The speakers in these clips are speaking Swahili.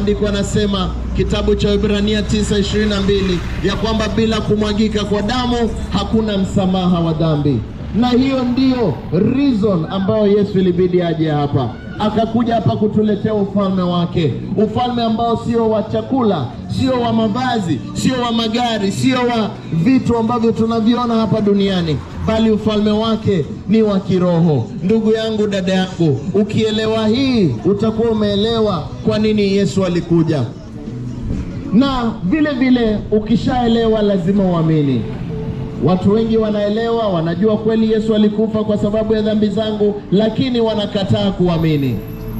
maandiko yanasema kitabu cha Ibrania 9:22 ya kwamba bila kumwagika kwa damu hakuna msamaha wa dhambi, na hiyo ndiyo reason ambayo Yesu ilibidi aje hapa akakuja hapa kutuletea ufalme wake, ufalme ambao sio wa chakula, sio wa mavazi, sio wa magari, sio wa vitu ambavyo tunaviona hapa duniani, bali ufalme wake ni wa kiroho. Ndugu yangu, dada yangu, ukielewa hii utakuwa umeelewa kwa nini Yesu alikuja, na vile vile ukishaelewa lazima uamini. Watu wengi wanaelewa, wanajua kweli Yesu alikufa kwa sababu ya dhambi zangu, lakini wanakataa kuamini.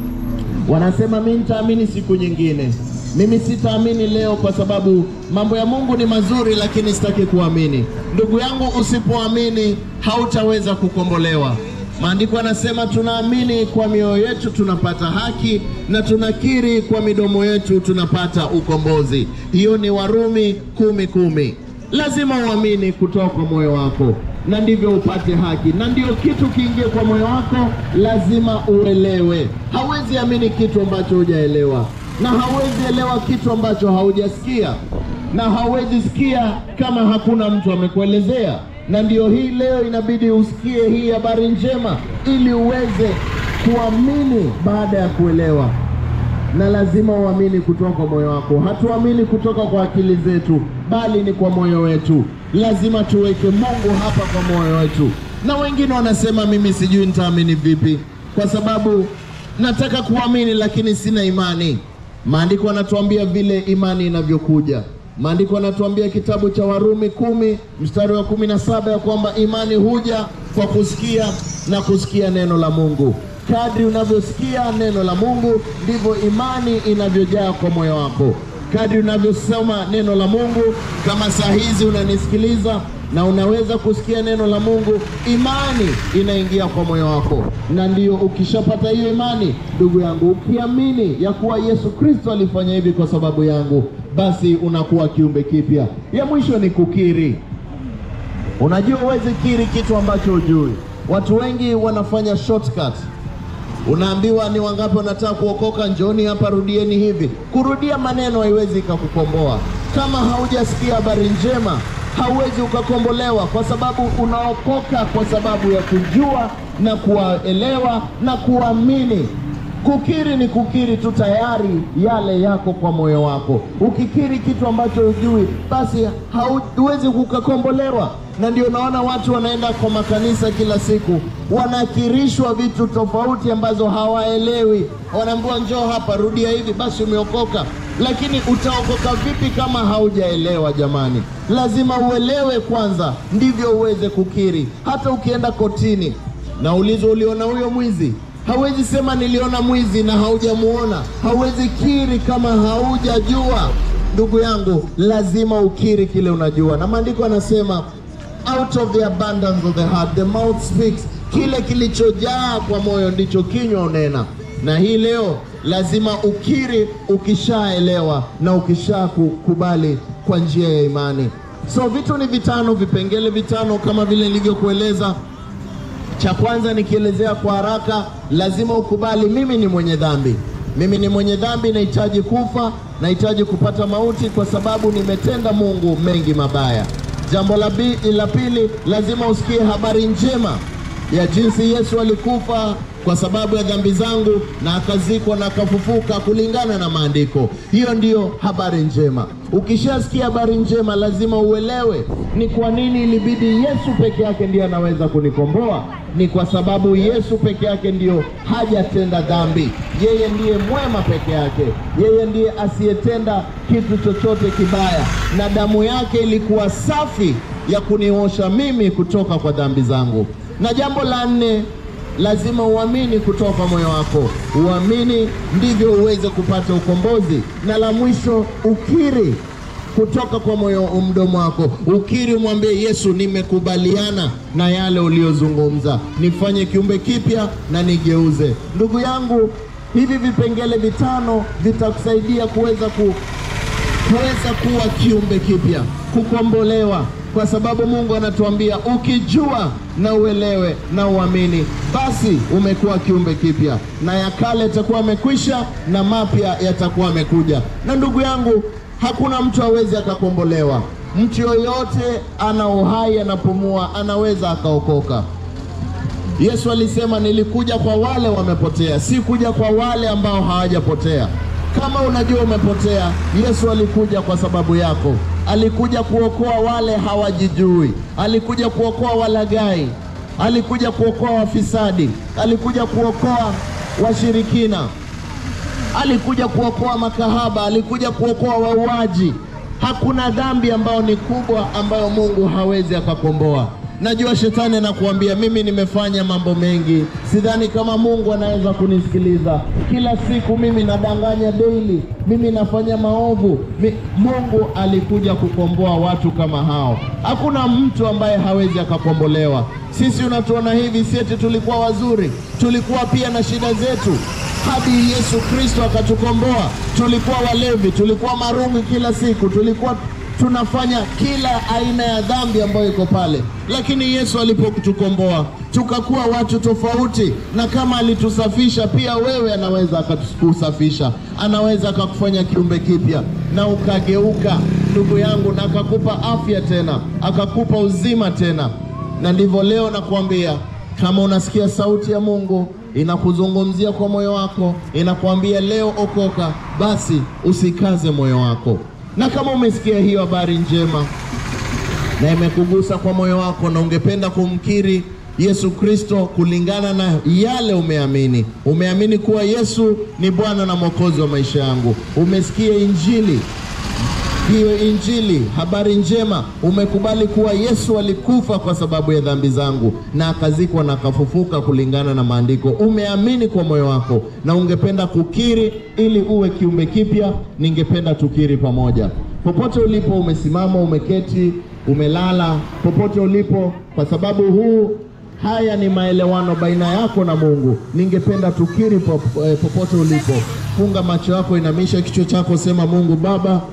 Wanasema mimi nitaamini siku nyingine, mimi sitaamini leo kwa sababu mambo ya Mungu ni mazuri, lakini sitaki kuamini. Ndugu yangu, usipoamini hautaweza kukombolewa. Maandiko yanasema tunaamini kwa mioyo yetu tunapata haki na tunakiri kwa midomo yetu tunapata ukombozi. Hiyo ni Warumi kumi kumi. Lazima uamini kutoka kwa moyo wako, na ndivyo upate haki, na ndio kitu kiingie kwa moyo wako, lazima uelewe. Hawezi amini kitu ambacho hujaelewa, na hawezi elewa kitu ambacho haujasikia, na hawezi sikia kama hakuna mtu amekuelezea. Na ndio hii leo inabidi usikie hii habari njema, ili uweze kuamini baada ya kuelewa na lazima uamini kutoka kwa moyo wako. Hatuamini kutoka kwa akili zetu, bali ni kwa moyo wetu. Lazima tuweke Mungu hapa kwa moyo wetu. Na wengine wanasema mimi sijui nitaamini vipi, kwa sababu nataka kuamini lakini sina imani. Maandiko yanatuambia vile imani inavyokuja. Maandiko yanatuambia kitabu cha Warumi kumi mstari wa kumi na saba ya kwamba imani huja kwa kusikia na kusikia neno la Mungu. Kadri unavyosikia neno la Mungu ndivyo imani inavyojaa kwa moyo wako. Kadri unavyosoma neno la Mungu, kama saa hizi unanisikiliza na unaweza kusikia neno la Mungu, imani inaingia kwa moyo wako, na ndiyo ukishapata hiyo imani, ndugu yangu, ukiamini ya kuwa Yesu Kristo alifanya hivi kwa sababu yangu, basi unakuwa kiumbe kipya. Ya mwisho ni kukiri. Unajua, huwezi kiri kitu ambacho hujui. Watu wengi wanafanya shortcut Unaambiwa ni wangapi wanataka kuokoka, njoni hapa, rudieni hivi. Kurudia maneno haiwezi ikakukomboa. Kama haujasikia habari njema, hauwezi ukakombolewa, kwa sababu unaokoka kwa sababu ya kujua na kuwaelewa na kuamini. Kukiri ni kukiri tu, tayari yale yako kwa moyo wako. Ukikiri kitu ambacho hujui, basi hauwezi kukakombolewa na ndio naona watu wanaenda kwa makanisa kila siku, wanakirishwa vitu tofauti ambazo hawaelewi. Wanaambiwa njoo hapa, rudia hivi, basi umeokoka. Lakini utaokoka vipi kama haujaelewa? Jamani, lazima uelewe kwanza, ndivyo uweze kukiri. Hata ukienda kotini na ulizo, uliona huyo mwizi, hawezi sema niliona mwizi na haujamuona. Hauwezi kiri kama haujajua. Ndugu yangu, lazima ukiri kile unajua, na maandiko yanasema out of the abundance of the heart the mouth speaks. Kile kilichojaa kwa moyo ndicho kinywa unena. Na hii leo lazima ukiri ukishaelewa na ukishakubali kwa njia ya imani. So vitu ni vitano, vipengele vitano kama vile nilivyokueleza. Cha kwanza nikielezea kwa haraka, lazima ukubali, mimi ni mwenye dhambi, mimi ni mwenye dhambi, nahitaji kufa, nahitaji kupata mauti kwa sababu nimetenda Mungu mengi mabaya. Jambo la, bi, la pili lazima usikie habari njema ya jinsi Yesu alikufa kwa sababu ya dhambi zangu na akazikwa na akafufuka kulingana na maandiko. Hiyo ndiyo habari njema. Ukishasikia habari njema, lazima uelewe ni kwa nini ilibidi Yesu peke yake ndiye anaweza kunikomboa. Ni kwa sababu Yesu peke yake ndiyo hajatenda dhambi. Yeye ndiye mwema peke yake, yeye ndiye asiyetenda kitu chochote kibaya, na damu yake ilikuwa safi ya kuniosha mimi kutoka kwa dhambi zangu. Na jambo la nne lazima uamini kutoka kwa moyo wako, uamini ndivyo uweze kupata ukombozi. Na la mwisho, ukiri kutoka kwa moyo mdomo wako, ukiri, umwambie Yesu, nimekubaliana na yale uliyozungumza, nifanye kiumbe kipya na nigeuze. Ndugu yangu, hivi vipengele vitano vitakusaidia kuweza ku kuweza kuwa kiumbe kipya, kukombolewa. kwa sababu Mungu anatuambia ukijua na uelewe na uamini, basi umekuwa kiumbe kipya, na ya kale yatakuwa amekwisha na mapya yatakuwa amekuja. Na ndugu yangu, hakuna mtu awezi akakombolewa. Mtu yoyote ana uhai, anapumua, anaweza akaokoka. Yesu alisema nilikuja kwa wale wamepotea, si kuja kwa wale ambao hawajapotea. Kama unajua umepotea, Yesu alikuja kwa sababu yako. Alikuja kuokoa wale hawajijui, alikuja kuokoa walaghai, alikuja kuokoa wafisadi, alikuja kuokoa washirikina, alikuja kuokoa makahaba, alikuja kuokoa wauaji. Hakuna dhambi ambayo ni kubwa ambayo Mungu hawezi akakomboa. Najua shetani anakuambia mimi nimefanya mambo mengi, sidhani kama Mungu anaweza kunisikiliza. Kila siku mimi nadanganya daily, mimi nafanya maovu. Mi, Mungu alikuja kukomboa watu kama hao. Hakuna mtu ambaye hawezi akakombolewa. Sisi unatuona hivi, si eti tulikuwa wazuri, tulikuwa pia na shida zetu hadi Yesu Kristo akatukomboa. Tulikuwa walevi, tulikuwa marungu kila siku, tulikuwa tunafanya kila aina ya dhambi ambayo iko pale, lakini Yesu alipotukomboa tukakuwa watu tofauti, na kama alitusafisha, pia wewe anaweza akakusafisha, anaweza akakufanya kiumbe kipya na ukageuka, ndugu yangu, na akakupa afya tena, akakupa uzima tena. Na ndivyo leo nakuambia, kama unasikia sauti ya Mungu inakuzungumzia kwa moyo wako, inakuambia leo okoka, basi usikaze moyo wako na kama umesikia hiyo habari njema na imekugusa kwa moyo wako na ungependa kumkiri Yesu Kristo kulingana na yale umeamini, umeamini kuwa Yesu ni Bwana na Mwokozi wa maisha yangu, umesikia Injili hiyo Injili, habari njema, umekubali kuwa Yesu alikufa kwa sababu ya dhambi zangu na akazikwa na akafufuka kulingana na maandiko, umeamini kwa moyo wako na ungependa kukiri ili uwe kiumbe kipya, ningependa tukiri pamoja. Popote ulipo, umesimama, umeketi, umelala, popote ulipo, kwa sababu huu haya ni maelewano baina yako na Mungu. Ningependa tukiri popote ulipo, funga macho yako, inamisha kichwa chako, sema: Mungu Baba,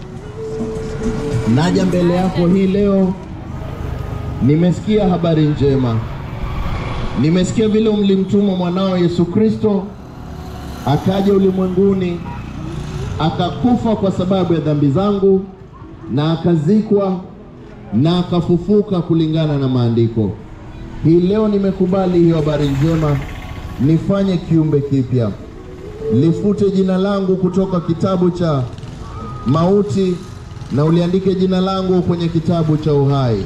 naja mbele yako hii leo, nimesikia habari njema, nimesikia vile mlimtuma mwanao Yesu Kristo akaja ulimwenguni akakufa kwa sababu ya dhambi zangu na akazikwa na akafufuka kulingana na maandiko. Hii leo nimekubali hiyo habari njema, nifanye kiumbe kipya, lifute jina langu kutoka kitabu cha mauti na uliandike jina langu kwenye kitabu cha uhai.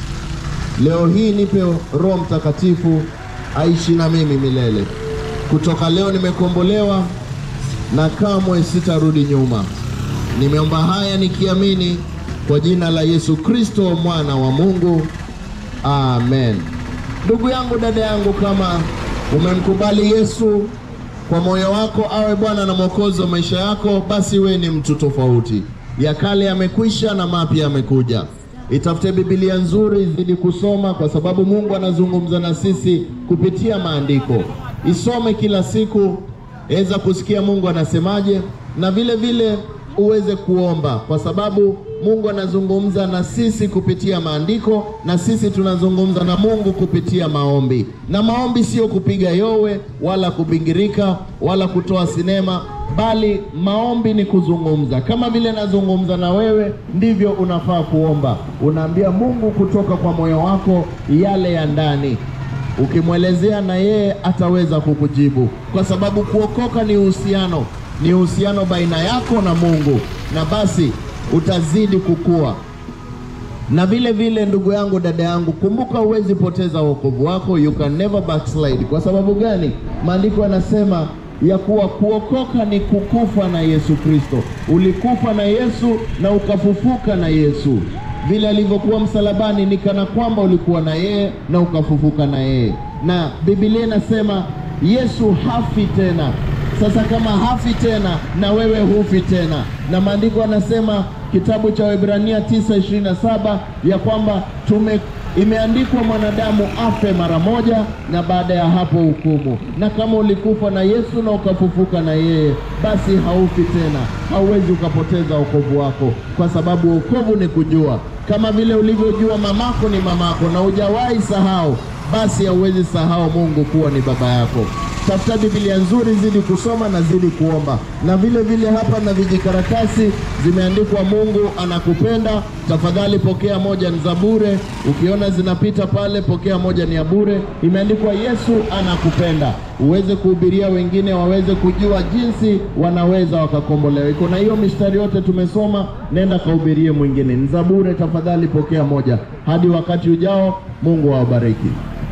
Leo hii nipe Roho Mtakatifu aishi na mimi milele. Kutoka leo nimekombolewa na kamwe sitarudi nyuma. Nimeomba haya nikiamini kwa jina la Yesu Kristo mwana wa Mungu, amen. Ndugu yangu, dada yangu, kama umemkubali Yesu kwa moyo wako awe Bwana na Mwokozi wa maisha yako, basi we ni mtu tofauti. Ya kale yamekwisha na mapya yamekuja. Itafute Biblia nzuri, zidi kusoma, kwa sababu Mungu anazungumza na sisi kupitia maandiko. Isome kila siku, weza kusikia Mungu anasemaje, na vile vile uweze kuomba, kwa sababu Mungu anazungumza na sisi kupitia maandiko, na sisi tunazungumza na Mungu kupitia maombi. Na maombi sio kupiga yowe wala kubingirika wala kutoa sinema, bali maombi ni kuzungumza. Kama vile nazungumza na wewe, ndivyo unafaa kuomba. Unaambia Mungu kutoka kwa moyo wako yale ya ndani. Ukimwelezea na yeye ataweza kukujibu, kwa sababu kuokoka ni uhusiano, ni uhusiano baina yako na Mungu, na basi utazidi kukua. Na vile vile, ndugu yangu, dada yangu, kumbuka, huwezi poteza wokovu wako, you can never backslide. Kwa sababu gani? Maandiko yanasema ya kuwa kuokoka ni kukufa na Yesu Kristo. Ulikufa na Yesu na ukafufuka na Yesu. Vile alivyokuwa msalabani, ni kana kwamba ulikuwa na yeye na ukafufuka na yeye, na Biblia inasema Yesu hafi tena. Sasa kama hafi tena, na wewe hufi tena, na maandiko yanasema kitabu cha Waebrania 9:27 ya kwamba tume imeandikwa mwanadamu afe mara moja na baada ya hapo hukumu. Na kama ulikufa na Yesu na ukafufuka na yeye, basi haufi tena, hauwezi ukapoteza wokovu wako, kwa sababu wokovu ni kujua kama vile ulivyojua mamako ni mamako na hujawahi sahau, basi hauwezi sahau Mungu kuwa ni baba yako. Tafuta Biblia nzuri, zidi kusoma na zidi kuomba, na vile vile hapa na vijikaratasi zimeandikwa Mungu anakupenda. Tafadhali pokea moja, ni za bure. Ukiona zinapita pale, pokea moja, ni ya bure. Imeandikwa Yesu anakupenda, uweze kuhubiria wengine waweze kujua jinsi wanaweza wakakombolewa. Iko na hiyo mistari yote tumesoma, nenda kahubirie mwingine, ni za bure. Tafadhali pokea moja. Hadi wakati ujao, Mungu awabariki.